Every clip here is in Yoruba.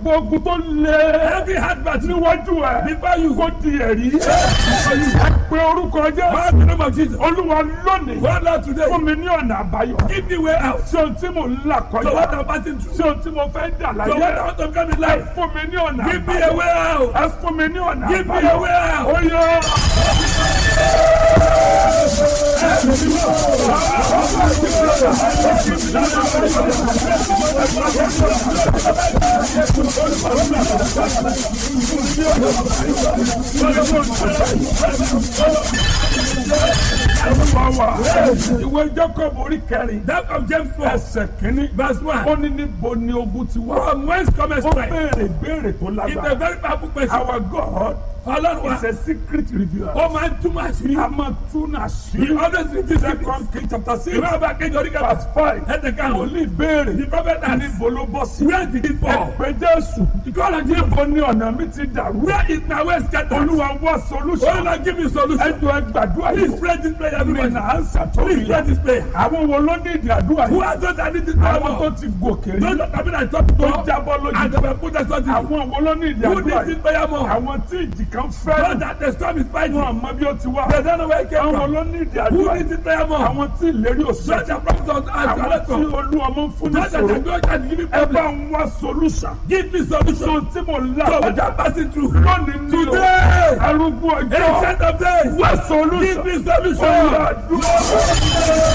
gbogbo ogun tó lé Every hard battle níwájú ẹ before you kó di ẹ̀rí pé orúkọ jẹ́ Call the name of Jesus. olúwa lónìí God Lord today. fún mi ní ọ̀nà àbáyọ Give me way out. ṣé ohun tí mò ń là So what kọjá I'm passing through. ṣé ohun tí mo fẹ́ dà So what I láyé want to come in life. fún mi ní ọ̀nà Give me a àbáyọ way out. ẹ fún mi ní ọ̀nà Give me àbáyọ a way out. ó yọ. Olúwa wa ìwé Jacob orí kẹrin That of James 4. ẹsẹ̀ kínní Verse 1. ó ní níbo ni ogun ti wá From whence cometh ó strength? béèrè béèrè tó It's a lágbára very powerful question. our God Ọlọ́run wa. is a secret revealer Ó máa ń túmọ̀ àṣírí. a máa tún He àṣírí always reveals secrets. second king chapter six Ìwé ọba kejì orí kẹfà. verse five Ẹ̀tẹ̀ kan. wòlíì béèrè The prophet asked. níbo ló bọ́ sí Where did it fall? ẹ̀pẹ́ Jésù God of Jesus. níbo ni ọ̀nà mi ti dàrú Where is my way scattered? olúwa wá Oh solution Lord, give me solution. ẹjọ́ ẹ gbàdúrà Please yìí pray this prayer, mi everybody. nà á sàtọ́ Please pray ìyá this prayer. àwọn wo ló ní ìdí àdúrà Who yìí are those that need this prayer àwọn tó more? ti gòkè rí Those that have been at top tó top jábọ́ and lójú they were put as something. àwọn wo ló ní ìdí Who àdúrà needs this yìí prayer more? àwọn tí ìjì kan Those fẹ́ that the storm is fighting. wọn àmọ́ bí ó ti wá They don't know where it came àwọn from. ló ní ìdí Who àdúrà needs yìí this prayer more? àwọn tí ìlérí Those òṣèlú that promise us as àwọn well tí from. olú ọmọ ń fún ní Those that sòrò are going to give me ẹ bá problem. ń wá solution Give me so solution. tí mo là So what kọjá I'm passing through. lónìí ní o Today. arúgbó ọjọ́ Ancient of days. wá Give solution me solution. olùdúró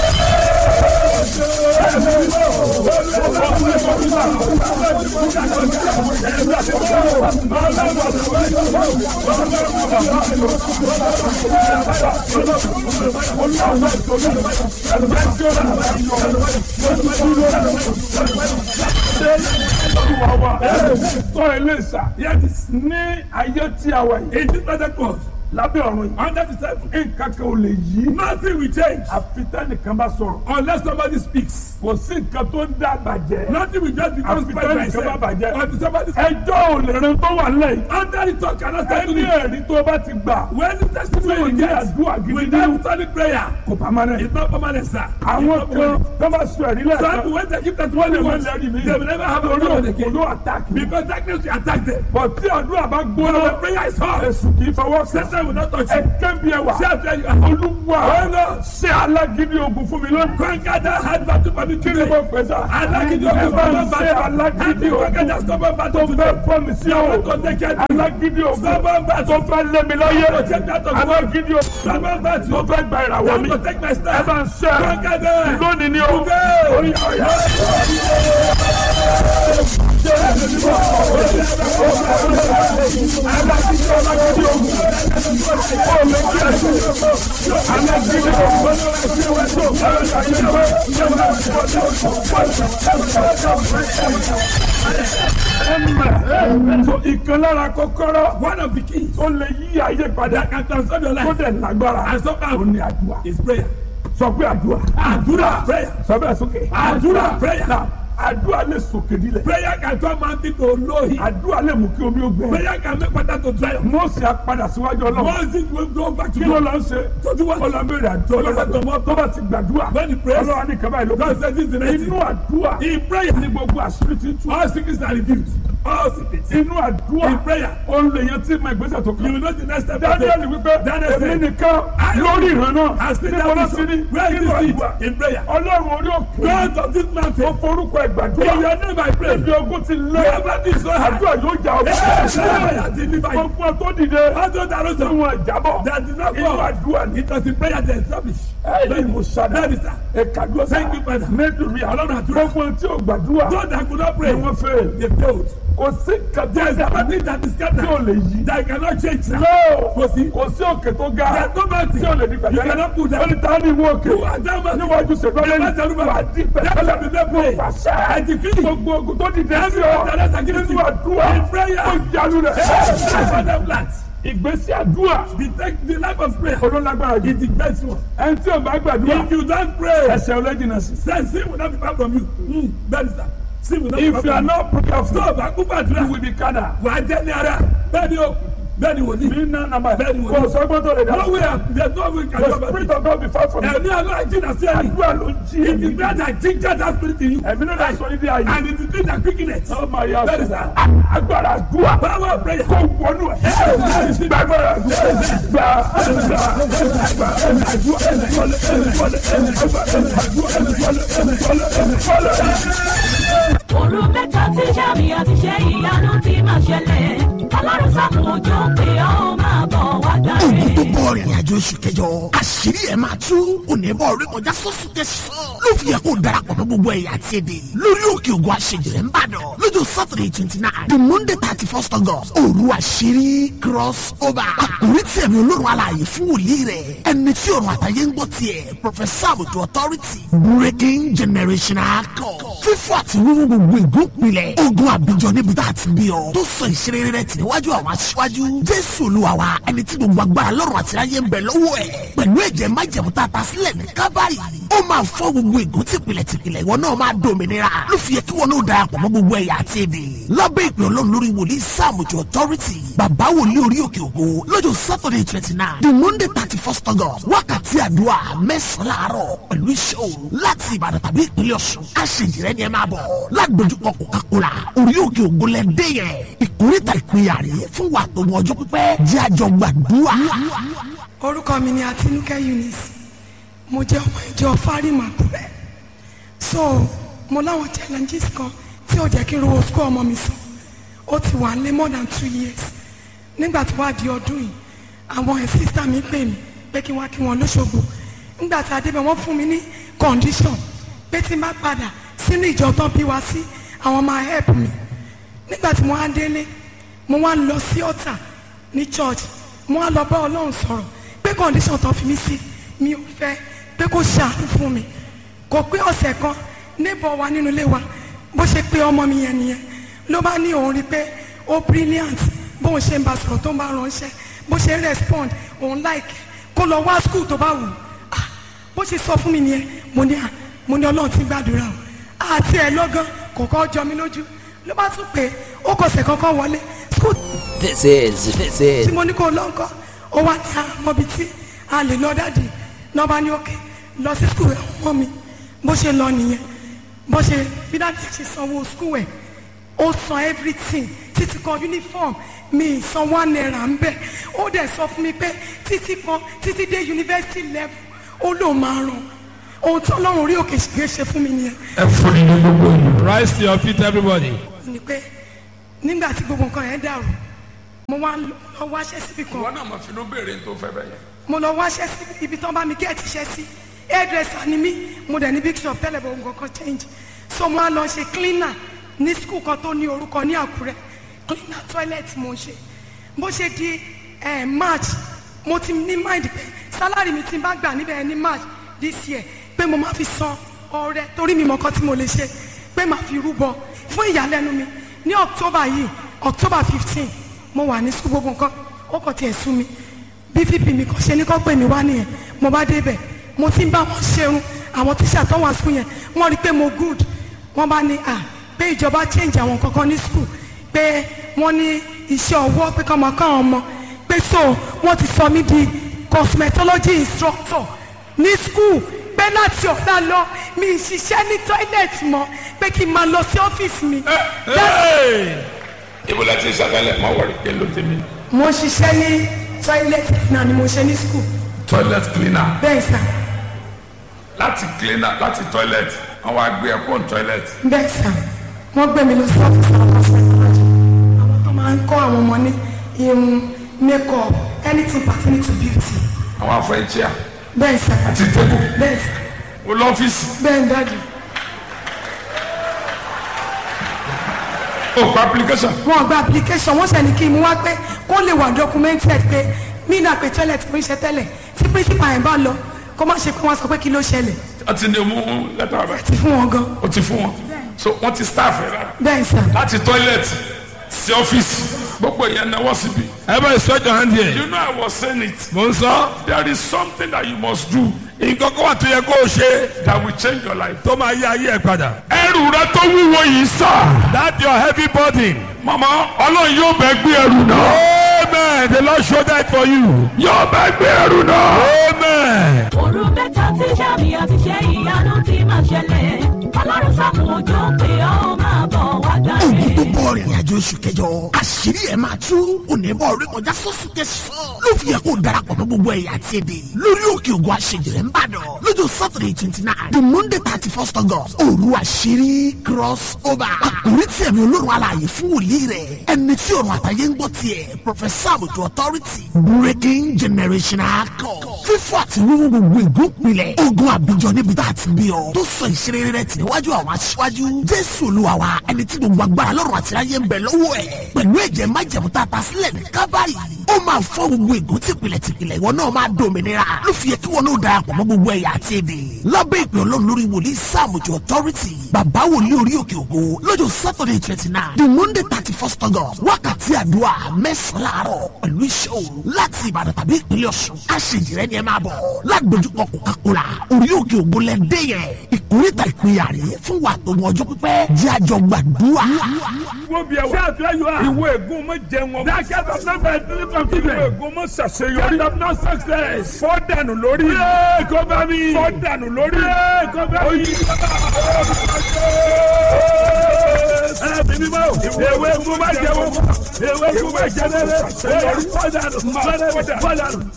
olúwa wa sọ eléṣà Yes. ní ayé tí a wà yìí In this present world. lábẹ́ ọ̀run yìí Under the seven. nǹkan kan ò lè yí Nothing will change. àfi tẹ́nìkan bá sọ̀rọ̀ Unless somebody speaks. kò sí nǹkan tó ń dá bàjẹ́ Nothing will just become Àfi spoiled by tẹ́nìkan itself. bá bàjẹ́. Until somebody speaks. ẹjọ́ ò lè ran tó wà lẹ́yìn Under the talk cannot stand to ẹni it. ẹ̀rí tó bá ti gbà When the testimony Tí o you ní get àdúrà gidi nínú. without solid prayer, kò permanent. it's not permanent, sir. It's àwọn not kan permanent. tó bá sọ ẹ̀rí Some lẹ́ẹ̀kan people when they give wọ́n testimony lè má once, lẹ́rìí mi they will never have a orí problem òkú again. ló attack mi. Because darkness will attack them. bọ̀ tí àdúrà bá When gbóná the prayer is hot, èsù kì í fọwọ́ sí. Satan will not touch ẹ you. kẹ́bi ẹ wà. Shout where you are. olúwa ṣé alágídí ogun fún mi lónìí. Conquer that hard battle for me kí ni mo today. pè sá. Alágídí ẹ ogun bá ń stubborn ṣe battle. alágídí Conquer that ogun stubborn tó battle fẹ́ today. fọ́ mi sí I ọ̀rọ̀. want to take care of you. alágídí ogun Stubborn tó battle. fẹ́ lé mi láyé. to take that of alágídí ogun Stubborn tó battle. fẹ́ gba I ìràwọ̀ want mi. to take my ẹ stand. bá ń ṣe Conquer them. lónìí ni o. Today. orí ọ̀yà. Ẹ̀mẹ̀. So ìkan lára kọ́kọ́rọ́ One of the keys ó lè yí ayé padà that can transform your tó life dẹ̀ lágbára and somehow ó ní àdúrà. is prayer. Sọ pé àdúrà. Àdúrà prayer. Sọ bẹ́ẹ̀ sókè. Àdúrà prayer. Náà, Àdúrà lè sòkè nílẹ̀. Prayer can turn mountain to lowly. Àdúrà lè mú kí omi ó gbẹ. Prayer can make water to dry up. Mósè á padà síwájú Ọlọ́run. Moses will go back to Kí ló God. lọ ń ṣe? Tó ti wá Ó lọ béèrè àdúrà Ọlọ́run tó mọ́ tó bá ti gbàdúrà. When he prays, Ọlọ́run á ní kaba ìlú. God says this is the next Inú thing. àdúrà In prayer, ní gbogbo àṣírí ti ń tú. all secrets are revealed. All secrets. Inú àdúrà In prayer, ó ń lè yan tí ma ìgbésẹ̀ tó you kàn. will know the next step. to Daniel take. wípé Daniel èmi said, nìkan I lórí ìran náà. I still Níbo ló have ti rí? this. Where is Nínú this àdúrà. thing? In prayer. Ọlọ́run orí òkè. God of this Ó mountain. forúkọ In ìgbàdúrà. your name I pray. Ibi ogun ti lé. Wherever this is so hard. Àdúrà yóò jà ọ́. Prayer deliver you. Gbogbo tó dìde. All those that Tí rose up, wọ́n jábọ̀. that did not Inú fall. àdúrà ni. It was in prayer they established. Ẹ̀yin mo ṣàdá. Bẹ́ẹ̀ni sá. Ẹ̀kadúrà Thank you, Father. Nítorí Ọlọ́run àdúrà. gbogbo tí ò gbàdúrà Those that could not ni pray, wọ́n fẹ́. they failed. Kò sí There is kàtúntà nothing that is tí ò scattered lè yí. that cannot change. sir. Lọ́ọ̀ Kò sí. kò sí òkè tó ga There is no mountain tí ò lè ní you gbàdúrà. cannot put Ó down. ní ta ni ìwọ òkè? You are that mountain. Níwájú ṣègbọ́lẹ́ Never tell ní me. wà á dín That's pẹ̀lẹ́. why we dey pray. Pàṣẹ. I decree. Gbogbo ogun tó dìde sí Every ọ. one that is against Nínú you. àdúrà. In prayer. Ó yanu rẹ̀. That's why them flat. Ìgbésí àdúrà. The take the life of prayer Olólágbára jù. is the best one. Ẹni tí ò bá gbàdúrà. If you don't pray, Ẹsẹ̀ ọlẹ́jìnà sí. then sin will not be far from you. Mm, that is that. Sin will not be far If you are from you. not prayerful, Tó o bá kú you gbàdúrà, will be carnal. wà á jẹ́ ní ara. Bẹ́ẹ̀ni o, bẹ́ẹ̀ ni wòlíì. mi nà nàmà Bẹ́ẹ̀ ni kò wòlíì. sọ́gbọ́n tó lè dá no sí. way there's no way can the you ever spirit of God be far from you. ẹ̀mí aláì jìnnà sí ẹ̀mí. àdúrà ló ń jí if èmi. you grant that ginger that spirit in you. ẹ̀mí ló dá sọ ní bí ayé. and it is doing that quickness. ọ máa yà Bẹ́ẹ̀ ni sọ. sà. agbára àdúrà. power of prayer. kò wọnú ẹ̀. gbàgbára àdúrà. gbà gbà gbà àdúrà. òru mẹ́ta tí sàmì àti ṣe ìyanu ti máa ṣẹlẹ̀ ọlọ́run sàkùn òjò pé ó máa bọ̀ wá ogun tó dáre. bọ̀ rìnrìn àjò oṣù kẹjọ àṣírí ẹ̀ máa tú onímọ̀ orí kọjá sọ́sù tẹ̀sán ló fi yẹ kó darapọ̀ mọ́ gbogbo ẹ̀yà àti èdè lórí òkè ògùn àṣejìrẹ́ ń bàdàn lọ́jọ́ saturday twenty nine the monday thirty first august òru àṣírí cross over àkórí tí ẹ̀mí olórun alààyè fún wòlíì rẹ̀ ẹni tí ọ̀run àtàyè ń gbọ́ tiẹ̀ professor àbùtù authority breaking generational code fífọ́ àti wíwú gbogbo ìgúnpilẹ̀ ogun àbíjọ níbi tá a ti bí ọ tó sọ ìṣeré rẹ̀ tì níwájú àwọn aṣíwájú jésù olúwa wa ẹni tí gbogbo agbára lọ́rùn àti ayé ń bẹ lọ́wọ́ ẹ̀ pẹ̀lú ẹ̀jẹ̀ májẹ̀mú tá a ta sílẹ̀ ní kábàárì ó máa fọ́ gbogbo ìgún tìpìlẹ̀ tìpìlẹ̀ ìwọ náà máa dòmìnira ló fi yẹ kí wọn náà darapọ̀ mọ́ gbogbo ẹ̀yà àti èdè lábẹ́ ìpè ọlọ́run lórí wòlíì sàmùjọ authority bàbá wòlíì orí òkè ògo lọ́jọ́ saturday twenty nine the monday thirty first august wákàtí àdúrà mẹ́sàn-án láàárọ̀ pẹ̀lú iṣẹ́ òru láti ìbàdàn tàbí ìpínlẹ̀ ọ̀ṣun aṣèjìrẹ́ ni ẹ máa bọ̀ lágbèjúpọ̀ coca-cola orí òkè ògo lẹ́dẹ́ yẹn ìkórìtà ìpínyà rèé fún wa tó mọ ọjọ́ pípẹ́ jẹ́ àjọ gbàdúrà. orúkọ mi ni Àtinúkẹ́ Eunice mo jẹ́ ọmọ ìjọ fárímà kúrẹ́ so mo láwọn challenges kan tí ò jẹ́ kí n rówó school ọmọ mi sàn ó ti wà lé more than two years nígbà tó wá di ọdún yìí àwọn ẹ̀ sísá mi pè mí pé kí n wá kí wọn lóṣogbo nígbà tí a débẹ̀ wọ́n fún mi ní condition pé tí n bá padà sínú ìjọ tán bí wá sí àwọn máa help mi nígbà tí mo wá délé mo wá lọ sí ọ̀tà ní church mo wá lọ bá ọlọ́run sọ̀rọ̀ pé condition tó fi mí sí mi ò fẹ́ pé kó ṣàánú fún mi kò pé ọ̀sẹ̀ kan neighbor wa nínú ilé wa bó ṣe pé ọmọ mi yẹn nìyẹn ló bá ní òun rí i pé ó brilliant bóun ṣe ń bá sọ̀rọ̀ tó ń bá ránṣẹ́ bó ṣe ń respond òun like kó lọ wá school tó bá wù ú Ah, bó ṣe sọ fún mi nìyẹn mo ní à mo ní ọlọ́run ti gbàdúrà o àti ẹ̀ lọ́gán kò kọ́ jọ mi lójú ló bá tún pé ó kọsẹ̀ kankan wọlé school This is, this is tí mo ní kó lọ nǹkan ó wá ní àmọ́bi tí a lè lọ dáàdì náà bá ní òkè lọ sí skul ẹ̀ ọmọ mi bó ṣe lọ nìyẹn bó ṣe bí dáàdì ẹ̀ ṣe sanwó skul ẹ̀ ó san everything títí kan uniform mi san one naira ń bẹ̀ ó dẹ̀ sọ fún mi pé títí kan títí dé university level ó lóun máa ràn ohun tí ọlọ́run orí òkè ṣe ṣe fún mi nìyẹn ẹ fún ní gbogbo yìí. rise to your feet everybody. ni pé nígbà tí gbogbo nǹkan yẹn dàrú mo wá lọ wáṣẹ́ síbi kan ìwọ náà mo finú béèrè tó fẹ́ bẹ́ẹ̀ yẹn. mo lọ wáṣẹ́ sí ibi tán bá mi gẹ́ẹ̀tì iṣẹ́ sí hairdresser ni mí mo dẹ̀ ní big shop tẹ́lẹ̀ bọ̀ nǹkan kan change so mo á lọ ṣe cleaner ní school kan tó ní orúkọ ní àkúrẹ́ cleaner toilet mo ń ṣe bó ṣe di eh, march mo ti ní mind pé salary mi ti bá gbà níbẹ̀ ní march this year pé mo máa fi san ọrẹ torí mi mọ̀ọ́kọ́ tí mo lè ṣe pé màá fi rúbọ fún ìyàlẹ́nu mi ní october yìí october fifteen mo wà ní school gbogbo nǹkan ó kàn tiẹ̀ sú mi bí vp mi kàn ṣe ní kọ́ pè mí wá nìyẹn mo bá débẹ̀ mo ti ń bá wọn ṣerun àwọn tíṣà tó wà school yẹn wọ́n rí i pé mo good wọ́n bá ní à pé ìjọba change àwọn kankan ní school pé wọ́n ní iṣẹ́ ọwọ́ pé kọ́ máa kọ́ àwọn ọmọ pé so wọ́n ti sọ mí di cosmetology instructor ní school pé láti ọ̀la lọ mi ì ṣiṣẹ́ ní toilet mọ́ pé kí n máa lọ sí ọ́fíìsì mi. ibo la ti sàkálẹ̀ máa wọrí pé ló tẹ̀mí. mo ṣiṣẹ́ ní toilet náà ni mo ṣe ní school toilet cleaner bẹ́ẹ̀ sà láti cleaner láti toilet àwọn àgbẹ̀ ẹ̀kọ́ toilet. bẹ́ẹ̀ sà wọ́n gbé mi lọ sí ọ́fíìsì àwọn cosmetology àwọn tó máa ń kọ́ àwọn ọmọ ní irun makeup anything pertaining to beauty àwọn afọ ẹ̀chíà bẹ́ẹ̀ sà àti table bẹ́ẹ̀ sà ó lọ́fíìsì bẹ́ẹ̀ ń dájú ó kọ application. wọn gba application wọ́n ṣe ní kí n mú wá pé kó lè wà documented pé mí náà pé toilet fún iṣẹ́ tẹ́lẹ̀ tí principal yẹn bá lọ kó má ṣe pé wọ́n sọ pé kí ló ṣẹlẹ̀ wọ́n ti ní mú lẹ́tà rẹ̀ ti fún wọn gan ó ti fún wọn so wọ́n ti staff rẹ̀ rárá bẹ́ẹ̀ sà láti toilet sí ọ́fíìsì gbogbo yẹn náwó síbi. Everybody stretch your hand here. you know I was saying it Mo ń sọ. there is something that you must do Nǹkan kan wà tó yẹ kó o ṣe that will change your life. tó máa yí ayé ẹ̀ padà. ẹrù rẹ tó wúwo yìí sà. That your heavy burden. mama ọlọ́run yóò bẹ gbé ẹrù náà. Amen. The Lord showed that for you. yóò bá gbé ẹrù náà. Amen. òru mẹ́ta tí sàmì àti ṣe ìyanu ti máa ṣẹlẹ̀ ọlọ́run sàkùn òjò pé ó máa bọ̀ wá ogun tó gbàre. bọ̀ rìnrìn àjò oṣù kẹjọ àṣírí ẹ̀ máa tú onímọ̀ orí kọjá sọ́sù kẹsàn-án ló fi yẹ kó darapọ̀ mọ́ gbogbo ẹ̀yà àti èdè lórí òkè ògùn àṣejìrẹ́ ń bàdàn lọ́jọ́ saturday twenty nine the monday thirty first august òru àṣírí cross over àkórí tí ẹ̀mí olórun alààyè fún wòlíì rẹ̀ ẹni tí ọ̀run àtàyè ń gbọ́ tiẹ̀ professor àbùtù authority breaking generational code fífọ́ àti wíwú gbogbo ègún pilẹ̀ ogun àbíjọ níbi tá a ti bí ọ tó sọ ìṣeré rẹ̀ tì níwájú àwọn aṣíwájú jésù olúwa wa ẹni tí gbogbo agbára lọ́rùn àti ayé ń bẹ lọ́wọ́ ẹ̀ pẹ̀lú ẹ̀jẹ̀ májẹ̀mú tá a ta sílẹ̀ ní kábàárì ó máa fọ́ gbogbo ègún tìpìlẹ̀ tìpìlẹ̀ ìwọ náà máa dòmìnira ló fi yẹ kí wọn náà darapọ̀ mọ́ gbogbo ẹ̀yà àti èdè lábẹ́ ìpè ọlọ́run lórí wòlíì sáàmùjọ authority bàbá wòlíì orí òkè ògo lọ́jọ́ saturday twenty nine the monday thirty first august wákàtí àdúrà mẹ́sàn-án láàárọ̀ pẹ̀lú iṣẹ́ òru láti ìbàdàn tàbí ìpínlẹ̀ ọ̀ṣun aṣèjìrẹ́ ni ẹ máa bọ̀ lágbójúkọ coca-cola orí òkè ògo lẹ́dẹ́ yẹn ìkórìtà ìpínyà rèé fún wa tó mọ ọjọ́ pípẹ́ jẹ́ àjọ gbàdúrà. Wọ́n bí ẹ wá. Ṣé àtúnyẹ yóò wá? Ìwé ègún mọ jẹun ọmọ. That kind of number is three from Ìwé children. ègún mọ ṣàṣeyọrí. Kind of no success. Fọ́ dànù lórí. Yéé kó bá mi. Fọ́ dànù lórí. Yéé kó bá mi. Ẹ bí mi mọ́. Ewé kú má jẹ wọ́n. Ewé kú má jẹ lẹ́lẹ́. Ewé kú má jẹ lẹ́lẹ́. Fọ́ dànù. Fọ́ dànù.